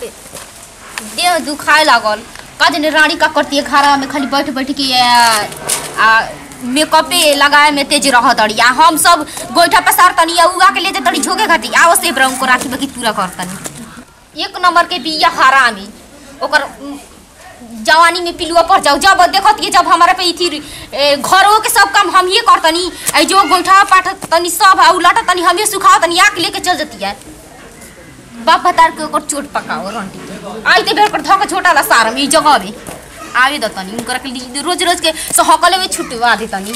देह दुखाए लागल का जाने रानी का करती है घरा में खाली बैठ बैठ के आ, आ मेकअपे लगाए में तेज रह तड़ी आ हम सब गोइठा पसार तनी आ उगा के लेते तड़ी झोके खाती आओ से ब्राउन को राखी बाकी पूरा कर तनी एक नंबर के बिया हरामी ओकर उम, जवानी में पिलुआ पड़ जाओ जब देखत कि जब हमारे पे इथी ए, घरों के सब काम हम ही करतनी ऐ जो गोइठा पाठ तनी सब आ उलट तनी हम ही सुखाओ तनी आके लेके चल जती है बाप बतार के ओकर चोट पकाओ रंटी के आई ते बेर कर धक छोटा ला सारम ई जगह में आवे द तनी उनकर के लिए रोज रोज के सहकले में छुटवा दे तनी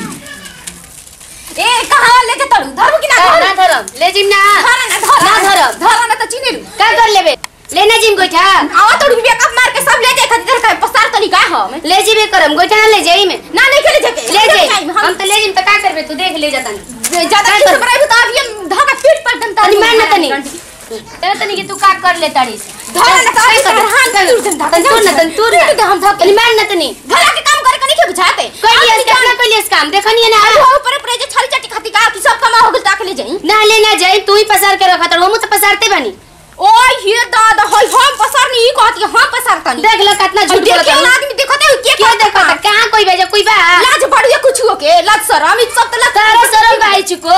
ए कहां लेके तड़ू धरबू कि ना ना धरम ले जिम ना धरा ना धरा ना धरम धरा ना त चिनेलु का कर लेबे लेना जिम गोइठा आवा तड़ू बेकअप मार के सब ले जाए खातिर का पसार तनी का हम ले जीबे करम गोइठा ना ले जाई में ना नहीं खेले जाके ले जाई हम तो ले जिम तो का करबे तू देख ले जातन ज्यादा किस बराई तो अभी हम धका पीट पर दन तनी मान ना तनी ए तनी कि तू का कर ले ताड़ीस धरा ना त आई कर हां तू तन धका तू ना तन तू ना हम धक तनी मान ना तनी घरा के काम करे के नहीं बुझाते कइलिए कितना कइलिए काम देखनी है ना अरे हो ऊपर ऊपर जे छाली चटी खाती का कि सब कमा हो गल ताके ले जाई ना ले ना जाई तू ही पसार के रखा हम तो पसारते बनी ओय हे दादा होय हम पसार नहीं कहती हम पसार तनी देख लो कितना झूठ देखिए बोलत है आदमी देखते हो के क्या देखो कहां कोई भेजा कोई बा लाज बढ़िया कुछ हो के लाज शरम ई सब तो लाज तारा शरम भाई चुको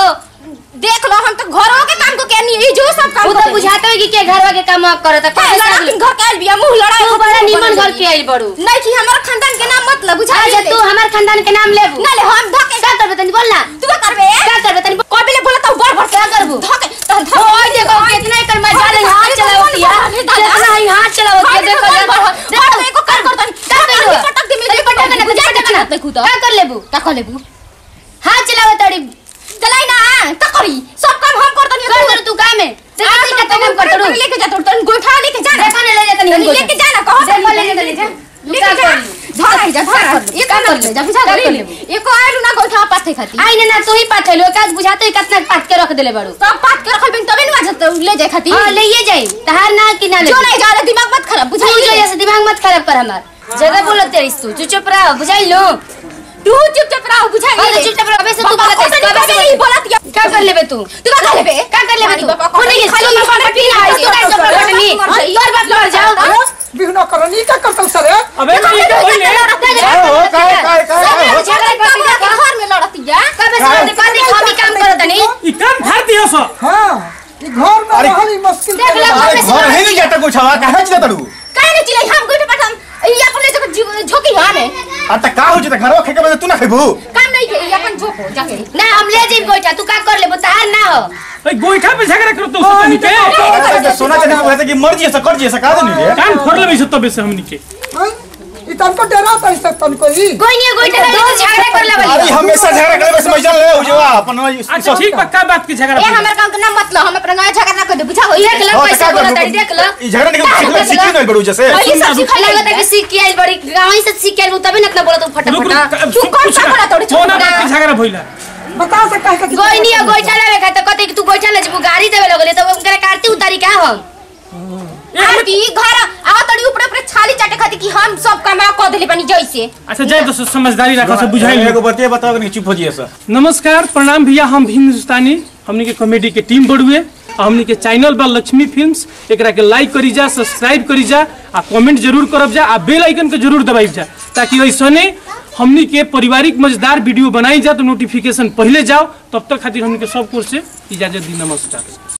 देख लो हम तो घरों के काम को के नहीं जो सब काम वो तो बुझाते हो कि के घर के काम करत है है लड़ा के घर के आइल बिया मुंह लड़ा तू बड़ा निमन घर के आइल बड़ू नहीं कि हमारा खानदान के नाम मतलब बुझा अच्छा तू हमार खानदान के नाम लेबू ना ले हम धके का करबे तनी बोल ना तू का करबे का करबे तनी बोल। कोई भी बोला तो बड़ बड़ क्या करबू धके तो धके ओए देखो कितना एकर मजा ले हाथ चलावती है कितना ही हाथ चलावती है देखो देखो देखो एको कर कर तनी का कइलो पटक दे तनी पटक ना बुझा पटक ना देखू तो का कर लेबू का कर लेबू हाथ चलावतड़ी चलाई ना का करी सब काम हम कर तनी कर कर तू काम है देखो तू कितना काम करत रू लेके जा तोड़ तन गोठा लेके जा देखो ना ले जातनी हम लेके जा ना कहो देखो ले जातनी जा लेके जा धर जा धर ये काम कर ले जा बुझा का कर ले लेबू? एको आइलू ना गोठा पाथे खाती आई ना ना तू ही पाथेलो काज बुझाते ही कितना पाथ के रख देले बड़ू सब पात के रखल बिन तबे ना जत ले जाए खाती हां ले ये जाई तहार ना कि ना ले जो नहीं जा रहा दिमाग मत खराब तू बुझा जो ऐसे दिमाग मत खराब कर हमार ज्यादा बोलत तेरी तू तू चुप रह बुझाई लो तू चुपचाप रहो बुझा हाँ, तो चुपचाप रहो, अबे से तू बोलत है, कबे कबे से से नहीं बोलत या क्या कर लेबे तू तू का कर लेबे का कर लेबे तू बाबा, होने के खाली खाली खाना पीना है तू कैसे मर कर जाई, नहीं मर जाई। तोर बाप मर जाओ बिघ्न करनी का करतौ सर अबे नहीं के होइले हो काय काय काय हो झगड़ा कर कबे के घर में लड़ती या कबे से कबे कबे हम ही काम करत नहीं ई काम धार दियो सो हाँ ई घर में अरे, रहल ई मुश्किल देख लो, काम अरे घर है नहीं जाता कुछ हवा कहां चिता तड़ू काहे नहीं चिल्लाई हम गोठे पटम ई अपन ले जब झोकी हां में आ त का हो जता घरवा खेके बजे तू ना खेबू काम नहीं के ई अपन झोको जाके ना हम ले जाई गोइठा तू का कर लेबो तहार ना हो ए गोइठा पे झगड़ा करो तो सतनी के अरे सोना चांदी को कहते कि मर्जी से कर जी से का देनी रे कान फोड़ लेबे सत्तो बेसे हमनी के हाँ? ई तनको डरा तई से तनको ई कोई नहीं गोइठा ले तो झगड़ा कर ले अरे हमेशा झगड़ा करे बस मजा ले हो जवा अपन अच्छा ठीक बा का बात की झगड़ा ए हमर काम के नाम मतलब हम अपना गाय झगड़ा ना कर दे बुझा होई देख लो हाँ, तो कैसे का बोलत करू? है देख लो ई झगड़ा निकल सीख सीखी नहीं बड़ू जैसे ये सब सिखा लगता है कि सीख के आई बड़ी गांव ही से सीख के आई तभी ना इतना बोला तू रुक फटाफट रुक तू कौन सा बोला तोड़े कौन छोड़ बात की झगड़ा भइला बता से कह के गोई नहीं गोइठा लेवे खाते कहते कि तू गोइठा ले जबू गाड़ी देवे लगले तो उनकरे काटती उतारी का हम यार की घर आवा तड़ी ऊपर ऊपर छाली चाटे खाती कि हम सब काम कर देले बनी जैसे अच्छा जाए तो समझदारी रखो सब बुझाई एगो बतिया बताओ कि चुप हो जिए सर नमस्कार प्रणाम भैया हम भीम हिंदुस्तानी हमनी के कॉमेडी के टीम बढ़ुए और हमनी के चैनल बा लक्ष्मी फिल्म्स एकरा के लाइक करी जा सब्सक्राइब करी जा आ कमेंट जरूर करब जा आ बेल आइकन के जरूर दबाई जा ताकि ऐसने हमनी के पारिवारिक मजेदार वीडियो बनाई जा तो नोटिफिकेशन पहले जाओ तब तक खातिर हमनी के सब कोर्स से इजाजत दी नमस्कार